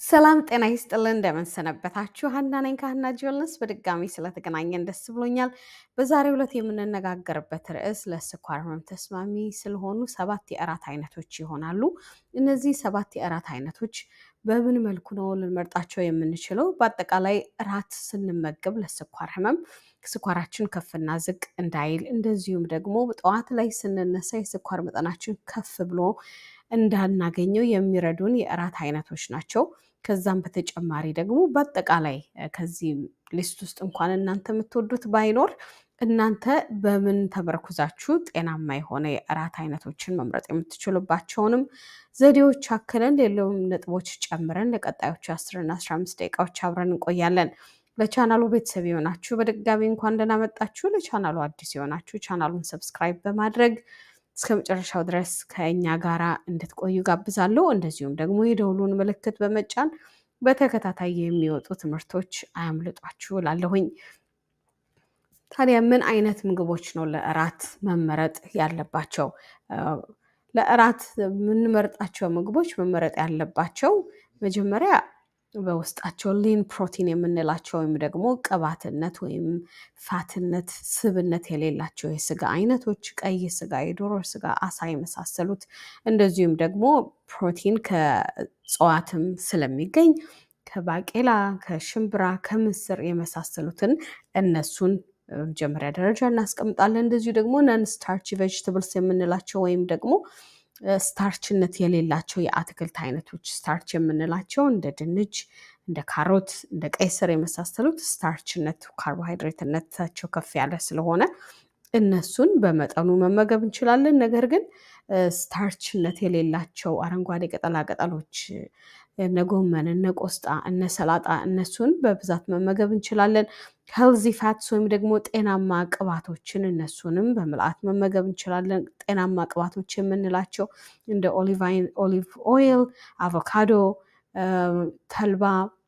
ሰላም ጤና ይስጥልን። እንደምንሰነበታችሁ ሀና ነኝ ከሀና ጆልነስ በድጋሚ ስለተገናኘን ደስ ብሎኛል። በዛሬው ዕለት የምንነጋገርበት ርዕስ ለስኳር ህመም ተስማሚ ስለሆኑ ሰባት የእራት አይነቶች ይሆናሉ። እነዚህ ሰባት የእራት አይነቶች በምን መልኩ ነው ልንመርጣቸው የምንችለው? በአጠቃላይ እራት ስንመገብ ለስኳር ህመም ስኳራችን ከፍና ዝቅ እንዳይል፣ እንደዚሁም ደግሞ ጠዋት ላይ ስንነሳ የስኳር መጠናችን ከፍ ብሎ እንዳናገኘው የሚረዱን የእራት አይነቶች ናቸው። ከዛም በተጨማሪ ደግሞ በአጠቃላይ ከዚህ ሊስት ውስጥ እንኳን እናንተ የምትወዱት ባይኖር እናንተ በምን ተመርኩዛችሁ ጤናማ የሆነ የእራት አይነቶችን መምረጥ የምትችሉባቸውንም ዘዴዎች አክለን ሌሎም ነጥቦች ጨምረን ለቀጣዮቹ አስርና አስራ አምስት ደቂቃዎች አብረን እንቆያለን። ለቻናሉ ቤተሰብ የሆናችሁ በድጋሚ እንኳን ደህና መጣችሁ። ለቻናሉ አዲስ የሆናችሁ ቻናሉን ሰብስክራይብ በማድረግ እስከ መጨረሻው ድረስ ከእኛ ጋራ እንድትቆዩ ጋብዛለሁ። እንደዚሁም ደግሞ የደውሉን ምልክት በመጫን በተከታታይ የሚወጡ ትምህርቶች አያምልጧችሁ እላለሁኝ። ታዲያ ምን አይነት ምግቦች ነው ለእራት መመረጥ ያለባቸው? ለእራት የምንመርጣቸው ምግቦች መመረጥ ያለባቸው መጀመሪያ በውስጣቸው ሊን ፕሮቲን የምንላቸው ወይም ደግሞ ቅባትነት ወይም ፋትነት፣ ስብነት የሌላቸው የስጋ አይነቶች ቀይ ስጋ፣ የዶሮ ስጋ፣ አሳ የመሳሰሉት እንደዚሁም ደግሞ ፕሮቲን ከእጽዋትም ስለሚገኝ ከባቄላ፣ ከሽምብራ፣ ከምስር የመሳሰሉትን እነሱን መጀመሪያ ደረጃ እናስቀምጣለን። እንደዚሁ ደግሞ ነን ስታርች ቬጅትብልስ የምንላቸው ወይም ደግሞ ስታርችነት የሌላቸው የአትክልት አይነቶች ስታርች የምንላቸው እንደ ድንች፣ እንደ ካሮት፣ እንደ ቀይ ስር የመሳሰሉት ስታርችነት ካርቦሃይድሬትነታቸው ከፍ ያለ ስለሆነ እነሱን በመጠኑ መመገብ እንችላለን። ነገር ግን ስታርችነት የሌላቸው አረንጓዴ ቅጠላ ቅጠሎች እነ ጎመን፣ እነ ቆስጣ፣ እነ ሰላጣ እነሱን በብዛት መመገብ እንችላለን። ሄልዚ ፋትስ ወይም ደግሞ ጤናማ ቅባቶችን እነሱንም በምልአት መመገብ እንችላለን። ጤናማ ቅባቶች የምንላቸው እንደ ኦሊቭ ኦይል፣ አቮካዶ፣ ተልባ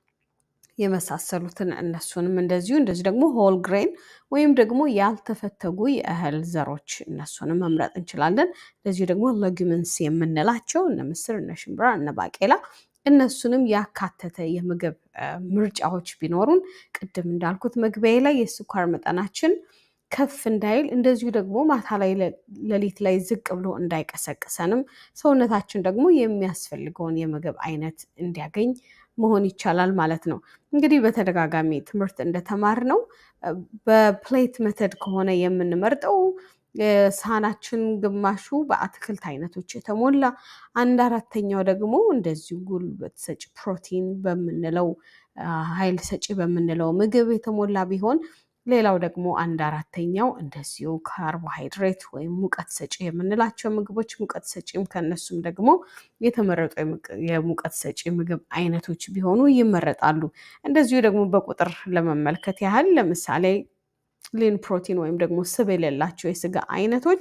የመሳሰሉትን እነሱንም እንደዚሁ እንደዚሁ ደግሞ ሆል ግሬን ወይም ደግሞ ያልተፈተጉ የእህል ዘሮች እነሱንም መምረጥ እንችላለን። እንደዚሁ ደግሞ ለጊምንስ የምንላቸው እነ ምስር፣ እነ ሽምብራ፣ እነ ባቄላ እነሱንም ያካተተ የምግብ ምርጫዎች ቢኖሩን ቅድም እንዳልኩት መግቢያ ላይ የስኳር መጠናችን ከፍ እንዳይል እንደዚሁ ደግሞ ማታ ላይ ሌሊት ላይ ዝቅ ብሎ እንዳይቀሰቅሰንም ሰውነታችን ደግሞ የሚያስፈልገውን የምግብ አይነት እንዲያገኝ መሆን ይቻላል ማለት ነው። እንግዲህ በተደጋጋሚ ትምህርት እንደተማር ነው በፕሌት መተድ ከሆነ የምንመርጠው ሳህናችን ግማሹ በአትክልት አይነቶች የተሞላ አንድ አራተኛው ደግሞ እንደዚሁ ጉልበት ሰጪ ፕሮቲን በምንለው ኃይል ሰጪ በምንለው ምግብ የተሞላ ቢሆን ሌላው ደግሞ አንድ አራተኛው እንደዚሁ ካርቦሃይድሬት ወይም ሙቀት ሰጪ የምንላቸው ምግቦች ሙቀት ሰጪም ከነሱም ደግሞ የተመረጡ የሙቀት ሰጪ ምግብ አይነቶች ቢሆኑ ይመረጣሉ። እንደዚሁ ደግሞ በቁጥር ለመመልከት ያህል ለምሳሌ ሊን ፕሮቲን ወይም ደግሞ ስብ የሌላቸው የስጋ አይነቶች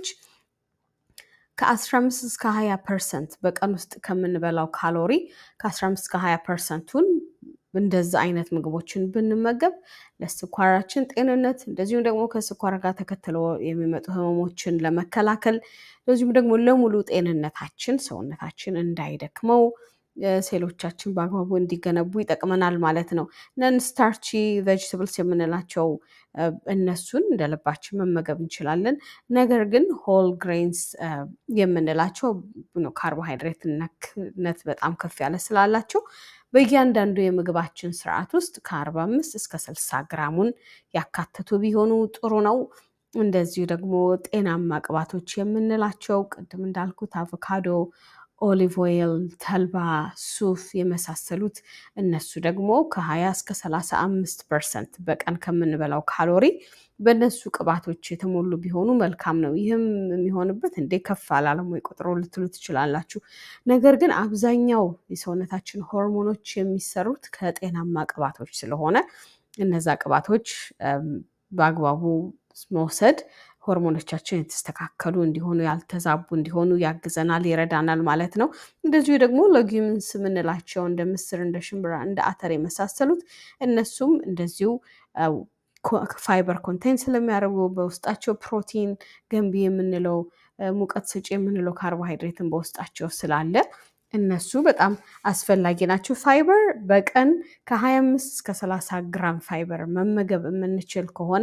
ከ15 እስከ 20 ፐርሰንት በቀን ውስጥ ከምንበላው ካሎሪ ከ15 እስከ 20 ፐርሰንቱን እንደዛ አይነት ምግቦችን ብንመገብ ለስኳራችን ጤንነት እንደዚሁም ደግሞ ከስኳር ጋር ተከትሎ የሚመጡ ህመሞችን ለመከላከል እንደዚሁም ደግሞ ለሙሉ ጤንነታችን ሰውነታችን እንዳይደክመው ሴሎቻችን በአግባቡ እንዲገነቡ ይጠቅመናል ማለት ነው። ነን ስታርቺ ቬጅትብልስ የምንላቸው እነሱን እንደ ልባችን መመገብ እንችላለን። ነገር ግን ሆል ግሬንስ የምንላቸው ካርቦሃይድሬትነት በጣም ከፍ ያለ ስላላቸው በእያንዳንዱ የምግባችን ስርዓት ውስጥ ከአርባ አምስት እስከ ስልሳ ግራሙን ያካተቱ ቢሆኑ ጥሩ ነው። እንደዚሁ ደግሞ ጤናማ ቅባቶች የምንላቸው ቅድም እንዳልኩት አቮካዶ ኦሊቭ ኦይል፣ ተልባ፣ ሱፍ የመሳሰሉት እነሱ ደግሞ ከ20 እስከ 35 ፐርሰንት በቀን ከምንበላው ካሎሪ በእነሱ ቅባቶች የተሞሉ ቢሆኑ መልካም ነው። ይህም የሚሆንበት እንዴ ከፍ አላለም ወይ ቁጥሩ ልትሉ ትችላላችሁ። ነገር ግን አብዛኛው የሰውነታችን ሆርሞኖች የሚሰሩት ከጤናማ ቅባቶች ስለሆነ እነዛ ቅባቶች በአግባቡ መውሰድ ሆርሞኖቻችን የተስተካከሉ እንዲሆኑ ያልተዛቡ እንዲሆኑ ያግዘናል፣ ይረዳናል ማለት ነው። እንደዚሁ ደግሞ ለጊምንስ የምንላቸው እንደ ምስር፣ እንደ ሽምብራ፣ እንደ አተር የመሳሰሉት እነሱም እንደዚሁ ፋይበር ኮንቴንት ስለሚያደርጉ በውስጣቸው ፕሮቲን ገንቢ የምንለው ሙቀት ሰጪ የምንለው ካርቦሃይድሬትን በውስጣቸው ስላለ እነሱ በጣም አስፈላጊ ናቸው። ፋይበር በቀን ከ25 እስከ 30 ግራም ፋይበር መመገብ የምንችል ከሆነ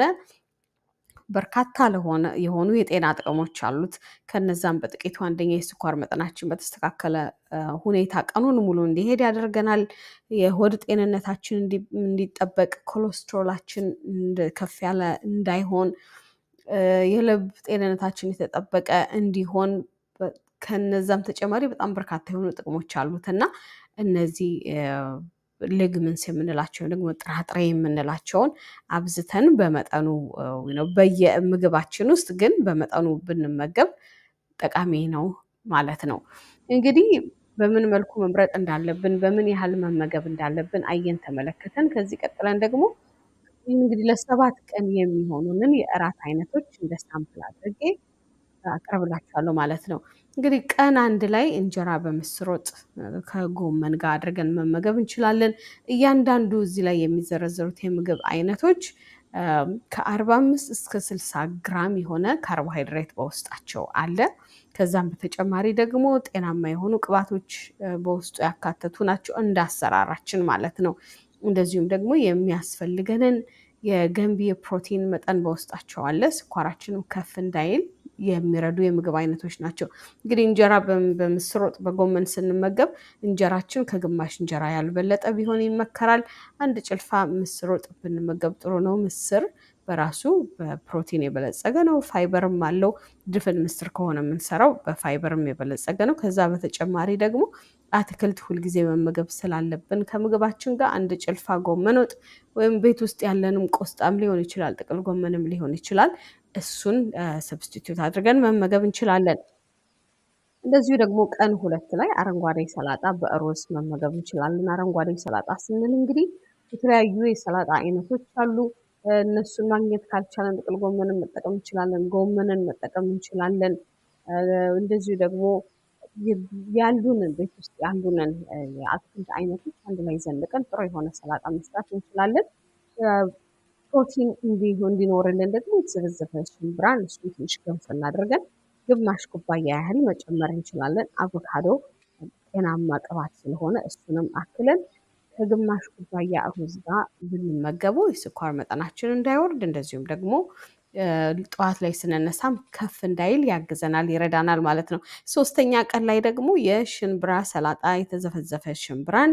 በርካታ ለሆነ የሆኑ የጤና ጥቅሞች አሉት። ከነዛም በጥቂቱ አንደኛ የስኳር መጠናችን በተስተካከለ ሁኔታ ቀኑን ሙሉ እንዲሄድ ያደርገናል። የሆድ ጤንነታችን እንዲጠበቅ፣ ኮሌስትሮላችን ከፍ ያለ እንዳይሆን፣ የልብ ጤንነታችን የተጠበቀ እንዲሆን ከነዛም ተጨማሪ በጣም በርካታ የሆኑ ጥቅሞች አሉት እና እነዚህ ልግምንስ የምንላቸው ደግሞ ጥራጥሬ የምንላቸውን አብዝተን በመጠኑ በየምግባችን ውስጥ ግን በመጠኑ ብንመገብ ጠቃሚ ነው ማለት ነው። እንግዲህ በምን መልኩ መምረጥ እንዳለብን በምን ያህል መመገብ እንዳለብን አየን ተመለከተን። ከዚህ ቀጥለን ደግሞ እንግዲህ ለሰባት ቀን የሚሆኑንን የእራት አይነቶች እንደ ሳምፕል አድርጌ አቀርብላችኋለሁ ማለት ነው። እንግዲህ ቀን አንድ ላይ እንጀራ በምስር ወጥ ከጎመን ጋር አድርገን መመገብ እንችላለን። እያንዳንዱ እዚህ ላይ የሚዘረዘሩት የምግብ አይነቶች ከአርባ አምስት እስከ ስልሳ ግራም የሆነ ካርቦሃይድሬት በውስጣቸው አለ። ከዛም በተጨማሪ ደግሞ ጤናማ የሆኑ ቅባቶች በውስጡ ያካተቱ ናቸው፣ እንደ አሰራራችን ማለት ነው። እንደዚሁም ደግሞ የሚያስፈልገንን የገንቢ የፕሮቲን መጠን በውስጣቸው አለ። ስኳራችንም ከፍ እንዳይል የሚረዱ የምግብ አይነቶች ናቸው። እንግዲህ እንጀራ በምስር ወጥ በጎመን ስንመገብ እንጀራችን ከግማሽ እንጀራ ያልበለጠ ቢሆን ይመከራል። አንድ ጭልፋ ምስር ወጥ ብንመገብ ጥሩ ነው። ምስር በራሱ በፕሮቲን የበለጸገ ነው፣ ፋይበርም አለው። ድፍን ምስር ከሆነ የምንሰራው በፋይበርም የበለጸገ ነው። ከዛ በተጨማሪ ደግሞ አትክልት ሁልጊዜ መመገብ ስላለብን ከምግባችን ጋር አንድ ጭልፋ ጎመን ወጥ ወይም ቤት ውስጥ ያለንም ቆስጣም ሊሆን ይችላል፣ ጥቅል ጎመንም ሊሆን ይችላል። እሱን ሰብስቲቱት አድርገን መመገብ እንችላለን። እንደዚሁ ደግሞ ቀን ሁለት ላይ አረንጓዴ ሰላጣ በሩዝ መመገብ እንችላለን። አረንጓዴ ሰላጣ ስንል እንግዲህ የተለያዩ የሰላጣ አይነቶች አሉ። እነሱን ማግኘት ካልቻለን ጥቅል ጎመንን መጠቀም እንችላለን። ጎመንን መጠቀም እንችላለን። እንደዚሁ ደግሞ ያሉንን ቤት ውስጥ ያሉንን የአትክልት አይነቶች አንድ ላይ ዘንቀን ጥሩ የሆነ ሰላጣ መስራት እንችላለን። ፕሮቲን እንዲኖርልን ደግሞ የተዘበዘበ ሽምብራን እሱን ትንሽ ገንፈል አድርገን ግማሽ ኩባያ ያህል መጨመር እንችላለን። አቮካዶ ጤናማ ቅባት ስለሆነ እሱንም አክለን ከግማሽ ኩባያ ሩዝ ጋር ብንመገበው የስኳር መጠናችን እንዳይወርድ እንደዚሁም ደግሞ ጠዋት ላይ ስንነሳም ከፍ እንዳይል ያግዘናል፣ ይረዳናል ማለት ነው። ሶስተኛ ቀን ላይ ደግሞ የሽንብራ ሰላጣ የተዘፈዘፈ ሽንብራን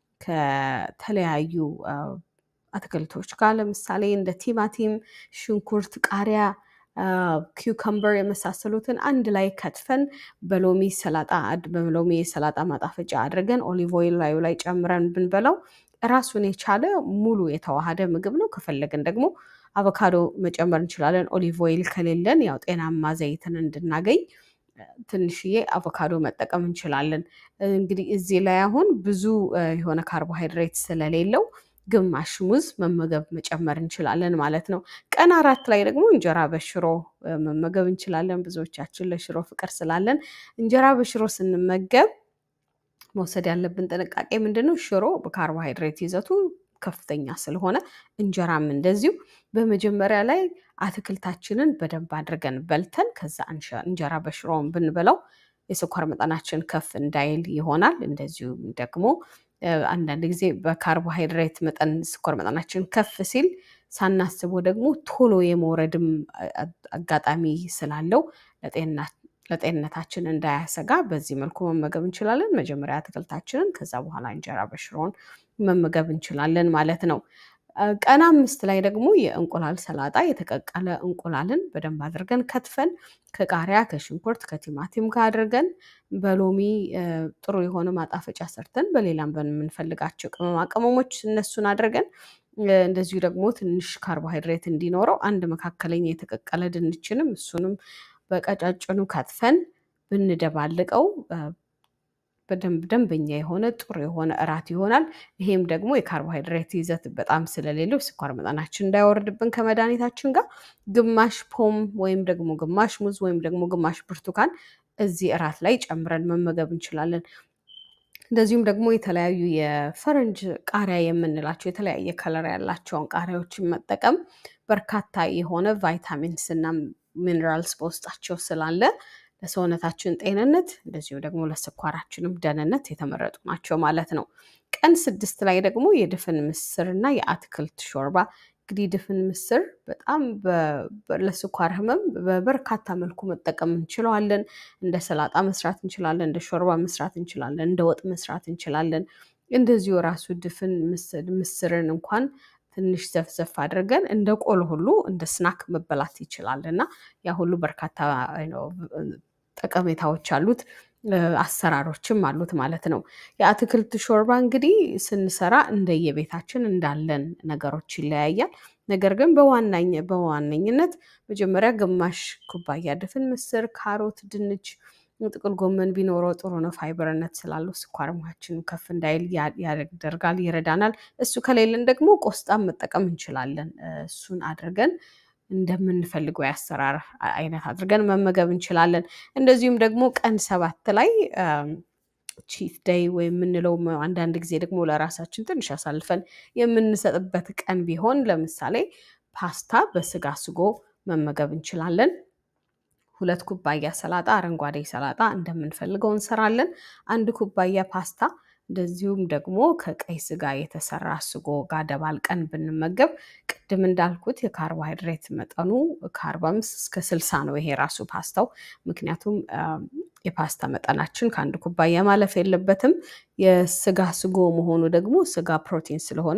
ከተለያዩ አትክልቶች ጋር ለምሳሌ እንደ ቲማቲም፣ ሽንኩርት፣ ቃሪያ፣ ኪውከምበር የመሳሰሉትን አንድ ላይ ከትፈን በሎሚ ሰላጣ በሎሚ የሰላጣ ማጣፈጫ አድርገን ኦሊቭ ኦይል ላዩ ላይ ጨምረን ብንበላው ራሱን የቻለ ሙሉ የተዋሃደ ምግብ ነው። ከፈለግን ደግሞ አቮካዶ መጨመር እንችላለን። ኦሊቭ ኦይል ከሌለን ያው ጤናማ ዘይትን እንድናገኝ ትንሽዬ አቮካዶ መጠቀም እንችላለን። እንግዲህ እዚህ ላይ አሁን ብዙ የሆነ ካርቦሃይድሬት ስለሌለው ግማሽ ሙዝ መመገብ መጨመር እንችላለን ማለት ነው። ቀን አራት ላይ ደግሞ እንጀራ በሽሮ መመገብ እንችላለን። ብዙዎቻችን ለሽሮ ፍቅር ስላለን እንጀራ በሽሮ ስንመገብ መውሰድ ያለብን ጥንቃቄ ምንድን ነው? ሽሮ በካርቦሃይድሬት ይዘቱ ከፍተኛ ስለሆነ እንጀራም እንደዚሁ በመጀመሪያ ላይ አትክልታችንን በደንብ አድርገን በልተን ከዛ እንጀራ በሽሮውን ብንበላው የስኳር መጠናችን ከፍ እንዳይል ይሆናል። እንደዚሁም ደግሞ አንዳንድ ጊዜ በካርቦሃይድሬት መጠን ስኳር መጠናችን ከፍ ሲል ሳናስበው ደግሞ ቶሎ የመውረድም አጋጣሚ ስላለው ለጤንነታችን እንዳያሰጋ በዚህ መልኩ መመገብ እንችላለን። መጀመሪያ አትክልታችንን ከዛ በኋላ እንጀራ በሽሮውን መመገብ እንችላለን ማለት ነው። ቀን አምስት ላይ ደግሞ የእንቁላል ሰላጣ የተቀቀለ እንቁላልን በደንብ አድርገን ከትፈን ከቃሪያ ከሽንኩርት ከቲማቲም ጋር አድርገን በሎሚ ጥሩ የሆነ ማጣፈጫ ሰርተን በሌላም በምንፈልጋቸው ቅመማ ቅመሞች እነሱን አድርገን እንደዚሁ ደግሞ ትንሽ ካርቦሃይድሬት እንዲኖረው አንድ መካከለኛ የተቀቀለ ድንችንም እሱንም በቀጫጭኑ ከትፈን ብንደባልቀው በደንብ ደንበኛ የሆነ ጥሩ የሆነ እራት ይሆናል። ይሄም ደግሞ የካርቦሃይድሬት ይዘት በጣም ስለሌለው ስኳር መጠናችን እንዳይወርድብን ከመድኃኒታችን ጋር ግማሽ ፖም ወይም ደግሞ ግማሽ ሙዝ ወይም ደግሞ ግማሽ ብርቱካን እዚህ እራት ላይ ጨምረን መመገብ እንችላለን። እንደዚሁም ደግሞ የተለያዩ የፈረንጅ ቃሪያ የምንላቸው የተለያየ ከለር ያላቸውን ቃሪያዎችን መጠቀም በርካታ የሆነ ቫይታሚንስ እና ሚነራልስ በውስጣቸው ስላለ ለሰውነታችን ጤንነት እንደዚሁም ደግሞ ለስኳራችንም ደህንነት የተመረጡ ናቸው ማለት ነው። ቀን ስድስት ላይ ደግሞ የድፍን ምስር እና የአትክልት ሾርባ እንግዲህ ድፍን ምስር በጣም ለስኳር ህመም በበርካታ መልኩ መጠቀም እንችለዋለን። እንደ ሰላጣ መስራት እንችላለን፣ እንደ ሾርባ መስራት እንችላለን፣ እንደ ወጥ መስራት እንችላለን። እንደዚሁ ራሱ ድፍን ምስርን እንኳን ትንሽ ዘፍዘፍ አድርገን እንደ ቆሎ ሁሉ እንደ ስናክ መበላት ይችላል እና ያ ሁሉ በርካታ ጠቀሜታዎች አሉት። አሰራሮችም አሉት ማለት ነው። የአትክልት ሾርባ እንግዲህ ስንሰራ እንደየቤታችን እንዳለን ነገሮች ይለያያል። ነገር ግን በዋነኝነት መጀመሪያ ግማሽ ኩባያ ድፍን ምስር፣ ካሮት፣ ድንች፣ ጥቅል ጎመን ቢኖረው ጥሩ ነው። ፋይበርነት ስላለው ስኳር ማችን ከፍ እንዳይል ያደርጋል፣ ይረዳናል። እሱ ከሌለን ደግሞ ቆስጣም መጠቀም እንችላለን። እሱን አድርገን እንደምንፈልገው የአሰራር አይነት አድርገን መመገብ እንችላለን። እንደዚሁም ደግሞ ቀን ሰባት ላይ ቺት ደይ ወይም የምንለው አንዳንድ ጊዜ ደግሞ ለራሳችን ትንሽ አሳልፈን የምንሰጥበት ቀን ቢሆን ለምሳሌ ፓስታ በስጋ ስጎ መመገብ እንችላለን። ሁለት ኩባያ ሰላጣ፣ አረንጓዴ ሰላጣ እንደምንፈልገው እንሰራለን። አንድ ኩባያ ፓስታ እንደዚሁም ደግሞ ከቀይ ስጋ የተሰራ ስጎ ጋር ደባልቀን ብንመገብ ቅድም እንዳልኩት የካርቦሃይድሬት መጠኑ ከአርባ አምስት እስከ ስልሳ ነው ይሄ ራሱ ፓስታው። ምክንያቱም የፓስታ መጠናችን ከአንድ ኩባያ ማለፍ የለበትም። የስጋ ስጎ መሆኑ ደግሞ ስጋ ፕሮቲን ስለሆነ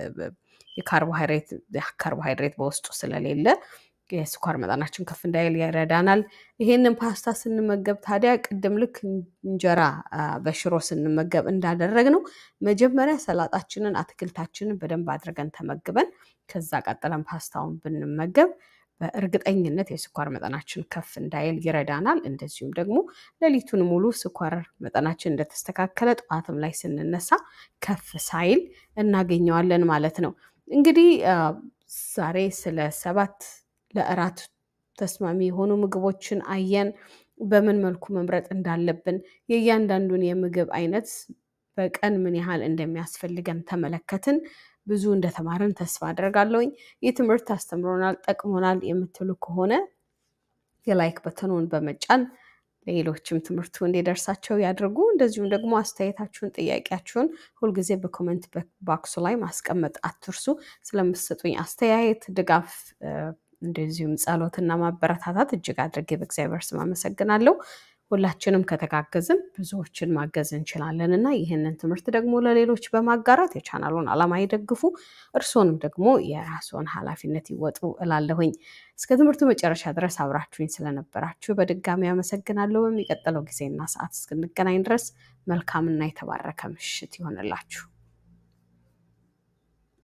የካርቦሃይድሬት በውስጡ ስለሌለ የስኳር መጠናችን ከፍ እንዳይል ይረዳናል። ይሄንን ፓስታ ስንመገብ ታዲያ ቅድም ልክ እንጀራ በሽሮ ስንመገብ እንዳደረግነው መጀመሪያ ሰላጣችንን፣ አትክልታችንን በደንብ አድርገን ተመግበን ከዛ ቀጥለን ፓስታውን ብንመገብ በእርግጠኝነት የስኳር መጠናችን ከፍ እንዳይል ይረዳናል። እንደዚሁም ደግሞ ሌሊቱን ሙሉ ስኳር መጠናችን እንደተስተካከለ ጠዋትም ላይ ስንነሳ ከፍ ሳይል እናገኘዋለን ማለት ነው። እንግዲህ ዛሬ ስለ ሰባት ለእራት ተስማሚ የሆኑ ምግቦችን አየን። በምን መልኩ መምረጥ እንዳለብን የእያንዳንዱን የምግብ አይነት በቀን ምን ያህል እንደሚያስፈልገን ተመለከትን። ብዙ እንደተማርን ተስፋ አደርጋለሁኝ። ይህ ትምህርት አስተምሮናል፣ ጠቅሞናል የምትሉ ከሆነ የላይክ በተኑን በመጫን ሌሎችም ትምህርቱ እንዲደርሳቸው ያድርጉ። እንደዚሁም ደግሞ አስተያየታችሁን፣ ጥያቄያችሁን ሁልጊዜ በኮመንት ባክሱ ላይ ማስቀመጥ አትርሱ። ስለምትሰጡኝ አስተያየት፣ ድጋፍ እንደዚሁም ጸሎትና ማበረታታት እጅግ አድርጌ በእግዚአብሔር ስም አመሰግናለሁ። ሁላችንም ከተጋገዝን ብዙዎችን ማገዝ እንችላለን እና ይህንን ትምህርት ደግሞ ለሌሎች በማጋራት የቻናሉን ዓላማ ይደግፉ፣ እርስዎንም ደግሞ የራስዎን ኃላፊነት ይወጡ እላለሁኝ። እስከ ትምህርቱ መጨረሻ ድረስ አብራችሁኝ ስለነበራችሁ በድጋሚ አመሰግናለሁ። በሚቀጥለው ጊዜና ሰዓት እስክንገናኝ ድረስ መልካምና የተባረከ ምሽት ይሆንላችሁ።